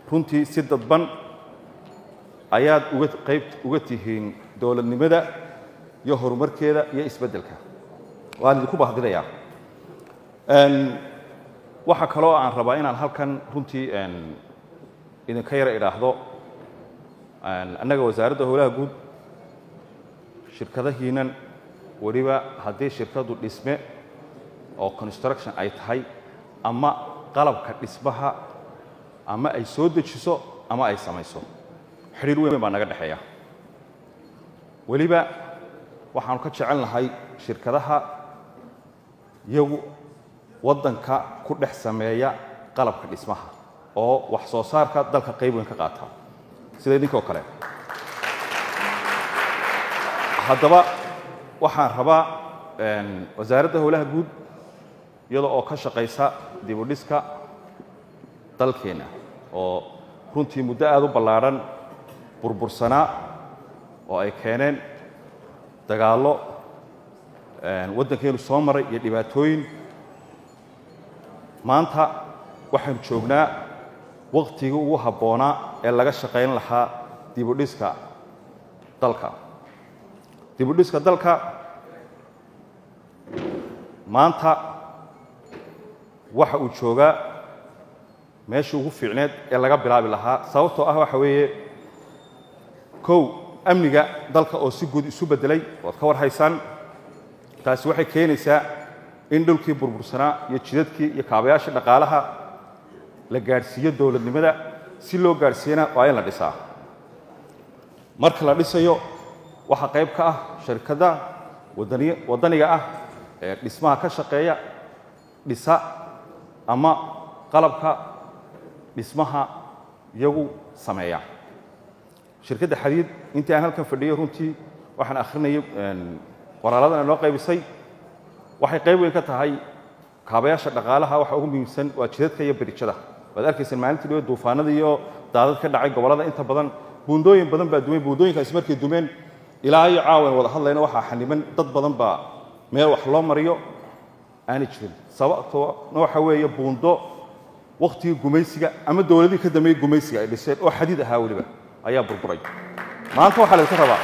runtii si dadban ayaad uga qayb uga tihiin dowladnimada iyo horumarkeeda iyo isbeddelka waan idinku bahdinayaa waxaa kaloo aan rabaa inaan halkan runtii idinka yara idhaahdo annaga wasaaradda howlaha guud shirkadahiinan weliba haddii shirkaddu dhisme oo construction ay tahay ama qalabka dhismaha ama ay soo dejiso ama ay samayso xidhiir weyn baa naga dhexeeya weliba waxaanu ka jecel nahay shirkadaha iyagu waddanka ku dhex sameeya qalabka dhismaha oo wax soo saarka dalka qayb weyn ka qaata sida idinkoo kale haddaba waxaan rabaa wasaaradda howlaha guud iyada oo ka shaqaysa dibudhiska dalkeenna oo runtii muddo aada u ballaadhan burbursanaa oo ay keeneen dagaallo waddankeenu soo maray iyo dhibaatooyin maanta waxaynu joognaa wakhtigii ugu habboonaa ee laga shaqayn lahaa dibudhiska dalka dibudhiska dalka maanta waxa uu joogaa meeshii ugu fiicneed ee laga bilaabi lahaa sababtoo ah waxa weeye kow amniga dalka oo si guud isu beddelay waad ka war haysaan taasi waxay keenaysaa in dhulkii burbursanaa iyo jidadkii iyo kaabayaashii dhaqaalaha la gaadhsiiyo dowladnimada si loo gaadhsiiyana waa in la dhisaa marka la dhisayo waxaa qayb ka ah shirkadda waddaniga ah ee dhismaha ka shaqeeya dhisa ama qalabka dhismaha iyagu sameeya shirkadda xadiid intii aan halkan fadhiyey runtii waxaan akhrinayay qoraalladan noo qaybisay waxay qayb weyn ka tahay kaabayaasha dhaqaalaha waxa ugu muhiimsan waa jidadka iyo berijada waad arkaysaan maalintii dhiba duufaanada iyo daadad ka dhacay gobollada inta badan buundooyin badan baa dumeen buundooyinkaasi markay dumeen ilaa iyo caawan wada hadlayna waxaa xaniban dad badan baa meel wax loo mariyo aanay jirin sababtoona waxa weeye buundo wakhtigii gumaysiga ama dowladihii ka dambeeyey gumaysiga ay dhiseen oo xadiid ahaa weliba ayaa burburay maanta waxaa laydinka rabaa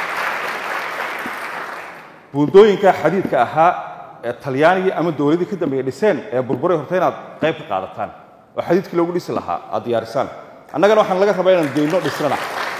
buundooyinka xadiidka ahaa ee talyaanigii ama dowladii ka dambeeyey dhiseen ee burburay horta inaad qayb ka qaadataan oo xadiidkii loogu dhisi lahaa aad diyaarisaan annagana waxaan laga rabaa inaan geyno dhisnana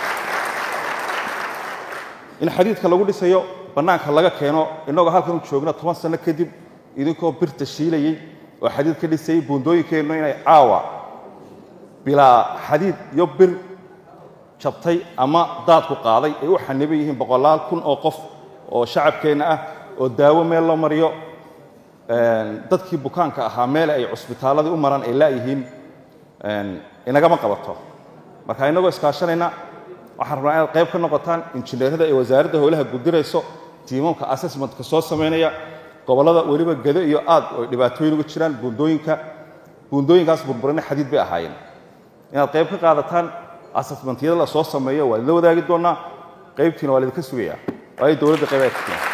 in xadiidka lagu dhisayo bannaanka laga keeno innagoo halkan u joogno toban sanno kadib idinkoo birta shiilayey oo xadiid ka dhisayey buundooyinkeennu inay caawa bilaa xadiid iyo bir jabtay ama daadku qaaday ay u xaniban yihiin boqolaal kun oo qof oo shacabkeenna ah oo daawo meel loo mariyo dadkii bukaanka ahaa meel ay cusbitaalladii u maraan ay laayihiin inagama qabato marka innagoo iskaashanayna waxaan rabnaa inaad qayb ka noqotaan injineerada ee wasaaradda howlaha gudirayso tiimamka assessmentka soo samaynaya gobollada weliba gedo iyo aad oo dhibaatooyin uga jiraan buundooyinka buundooyinkaas burburina xadiid bay ahaayeen inaad qayb ka qaadataan assessmentyada la soo sameeyo waa idinla wadaagi doonnaa qaybtiina waa laydinka sugayaa waayo dowladda qayb ay ka timaa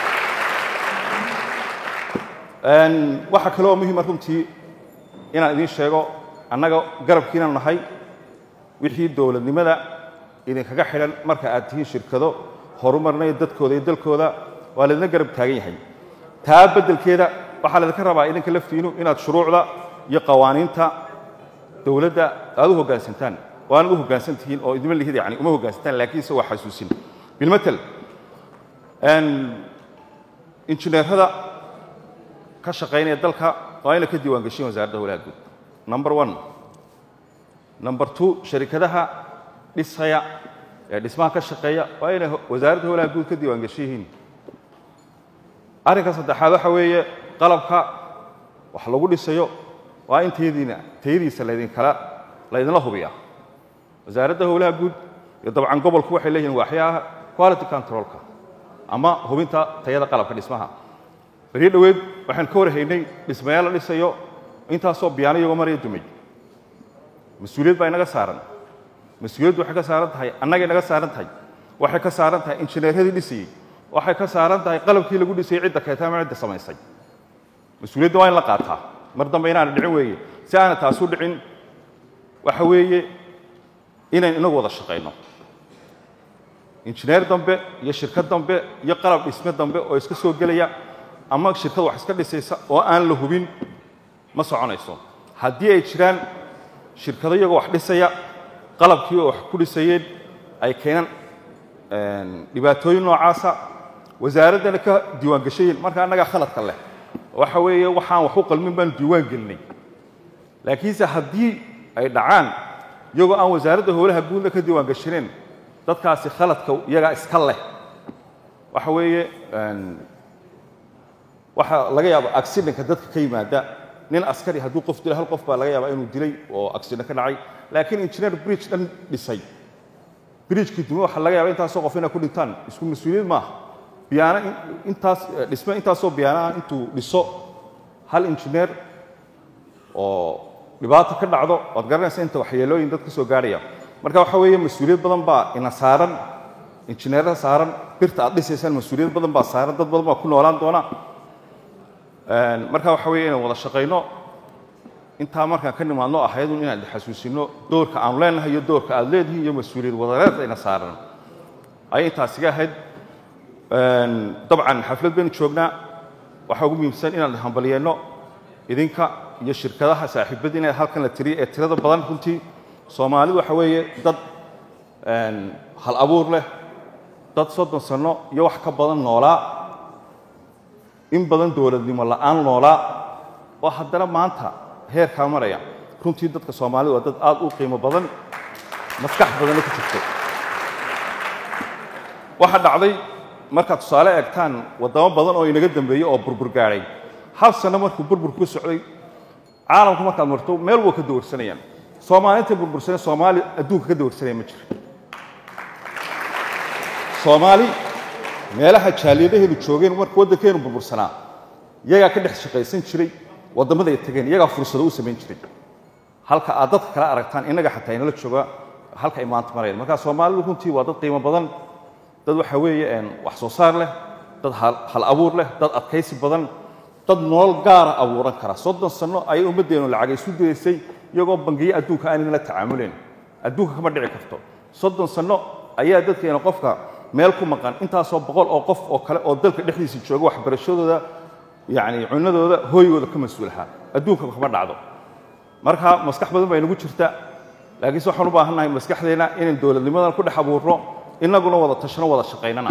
waxaa kaloo muhiima runtii inaan idiin sheego annaga garabkiinanu nahay wixii dowladnimada idinkaga xidhan marka aad tihiin shirkado horumarinayo dadkooda iyo dalkooda waa laydina garab taagan yahay taa beddelkeeda waxaa laydinka rabaa idinka laftiinu inaad shuruucda iyo qawaaniinta dowladda aad u hoggaansantaan waanad u hoggaansan tihiin oo idima lihid yani uma hoggaansantaan laakiinse waa xasuusin bilmatel injineerada ka shaqaynaya dalka waa inay ka diiwaan geshiin wasaaradda howlaha guud number one number two sharikadaha dhisaya ee dhismaha ka shaqeeya waa inay wasaaradda howlaha guud ka diiwaan geshan yihiin arrinka saddexaad waxa weeye qalabka wax lagu dhisayo waa in tayadiina tayadiisa laydinkala laydinla hubiya wasaaradda howlaha guud iyo dabcan gobolku waxay leeyihiin waaxyaha quality controlka ama hubinta tayada qalabka dhismaha beriyo dhoweed waxaan ka warhaynay dhismayaal la dhisayo intaasoo biyaano iyagoo maraya dumay mas-uuliyad baa inaga saaran mas-uuliyaddu waxay ka saaran tahay annagay naga saaran tahay waxay ka saaran tahay injineeradii dhisayey waxay ka saaran tahay qalabkii lagu dhisayey cidda keeta ama cidda samaysay mas-uuliyadda waa in la qaataa mar dambe inaana dhicin weeye si aana taasu dhicin waxa weeye inayn inagu wada shaqayno injineer dambe iyo shirkad dambe iyo qalab dhisme dambe oo iska soo gelaya ama shirkad wax iska dhisaysa oo aan la hubin ma soconayso haddii ay jiraan shirkado iyagoo wax dhisaya qalabkii oo wax ku dhisayeen ay keenaan dhibaatooyin noocaasa wasaaraddana ka diiwaan gashayin marka annagaa khaladka leh waxa weeye waxaan wax u qalmin baanu diiwaan gelinay laakiinse haddii ay dhacaan iyagoo aan wasaaradda howlaha guudna ka diiwaan gashaneen dadkaasi khaladka iyagaa iska leh waxa weeye waxaa laga yaaba accidentka dadka ka yimaada nin askari hadduu qof dilay hal qof baa laga yaabaa inuu dilay oo accident ka dhacay laakiin engineer bridge dhan dhisay bridgekii dume waxaa laga yaaba intaasoo qof inay ku dhintaan isku mas-uuliyad maaha biyaana intaas dhisme intaasoo biyaanaha intuu dhiso hal engineer oo dhibaato ka dhacdo waad garanaysa inta waxyeelooyin dad ka soo gaarhaya marka waxa weeye mas-uuliyad badan baa ina saaran injineerada saaran birta aad dhisaysaan mas-uuliyad badan baa saaran dad badan baa ku noolaan doona marka waxa weeye inaan wada shaqayno intaa markaan ka nimaadno ahaydun inaan xasuusino doorka aanu leenahay iyo doorka aad leedihiin iyo mas-uuliyad wadareed ayna saaran ayay intaasiga ahayd dabcan xaflad baynu joognaa waxaa ugu muhiimsan inaan hambalyeeno idinka iyo shirkadaha saaxiibadii inay halkan la tiriya ee tirada badan runtii soomaalidu waxa weeye dad hal abuur leh dad soddon sanno iyo wax ka badan noolaa in badan dowladnimo la'aan noolaa oo haddana maanta heerkaa maraya runtii dadka soomaalida waa dad aad u qiimo badan maskax badanna ku jirto waxaa dhacday markaad tusaale eegtaan waddamo badan oo inaga dambeeyey oo burbur gaadhay hal sanno markuu burburku ku socday caalamku markaad marto meel waa ka dawarsanayaan soomaalinta burbursane soomaali adduunka ka dawarsanaya ma jiro soomaali meelaha jaaliyadaheenu joogeen marka waddankeenu burbursanaa iyagaa ka dhex shaqaysan jiray waddamada ay tageen iyagaa fursado u samayn jiray halka aad dadka kala aragtaan innaga xataa inala jooga halka ay maanta marayaan marka soomaalidu runtii waa dad qiimo badan dad waxa weeye wax soo saar leh dad hal abuur leh dad adkaysi badan dad nolol gaara abuuran kara soddon sanno ayay ummaddeenu lacag isu dayaysay iyagoo bangiyo adduunka aanayna la tacaamuleen adduunka kama dhici karto soddon sanno ayaa dadkeena qofka meel ku maqan intaasoo boqol oo qof oo kale oo dalka dhexdiisa jooga waxbarashadooda yacni cunadooda hooygooda ka mas-uulahaa adduunka kama dhacdo marka maskax badan baa inagu jirta laakiinse waxaan u baahannahay maskaxdeenna inaan dowladnimadan ku dhex abuurno innaguna wada tashano wada shaqaynana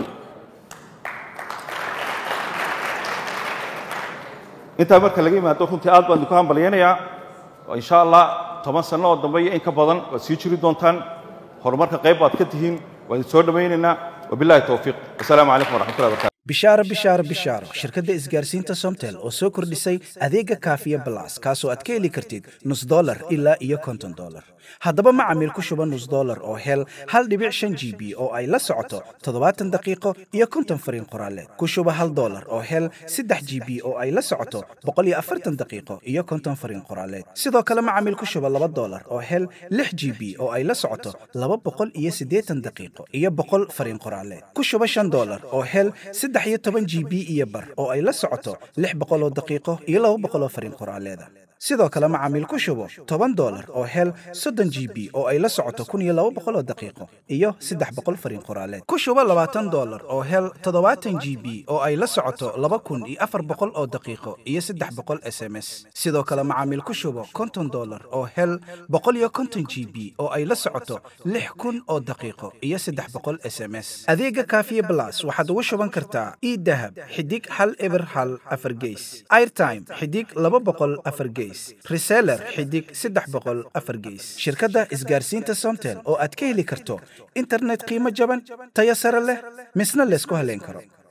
intaa marka laga yimaado runtii aad baan idinku hambalyaynayaa insha allah toban sanno oo dambe iyo in ka badan waad sii jiri doontaan horumarka qayb baad ka tihiin waan idin soo dhammaynaynaa wabillahi towfiiq wasalaamu calaykum waraxmatullahi wabarakatu bishaaro bishaaro bishaaro shirkadda isgaarsiinta somtel oo soo kordhisay adeega kaafiya balas kaasoo aad ka heli kartid nus dolar ilaa iyo konton dolar haddaba macamiil ku shuba nus dolar oo hel hal dhibic shan g b oo ay la socoto toddobaatan daqiiqo iyo konton fariin qoraaleed ku shuba hal dolar oo hel saddex g b oo ay la socoto boqol iyo afartan daqiiqo iyo konton fariin qoraaleed sidoo kale macamiil ku shuba laba dolar oo hel lix g b oo ay la socoto laba boqol iyo siddeetan daqiiqo iyo boqol fariin qoraaleed ku shuba shan dolar oo hel saddex iyo toban g b iyo bar oo ay la socoto lix boqoloo daqiiqo iyo laba boqoloo fariin qoraaleeda sidoo kale macaamiil ku shubo toban dolar oo hel soddon g b oo ay la socoto kun iyo laba boqoloo daqiiqo iyo saddex boqol fariin qoraaleed ku shubo labaatan dolar oo hel toddobaatan g b oo ay la socoto laba kun iyo afar boqol oo daqiiqo iyo saddex boqol s m s sidoo kale macaamiil ku shubo konton dolar oo hel boqol iyo konton g b oo ay la socoto lix kun oo daqiiqo iyo saddex boqol s m s adeega kaafiye blas waxaad ugu shuban kartaa idahab xidig hal eber hal afar geys airtime xidig laba boqol afar geys reseller xidig saddex boqol afar geys shirkadda isgaarsiinta somtel oo aad ka heli karto internet qiimo jaban tayo sare leh misna laysku haleyn karo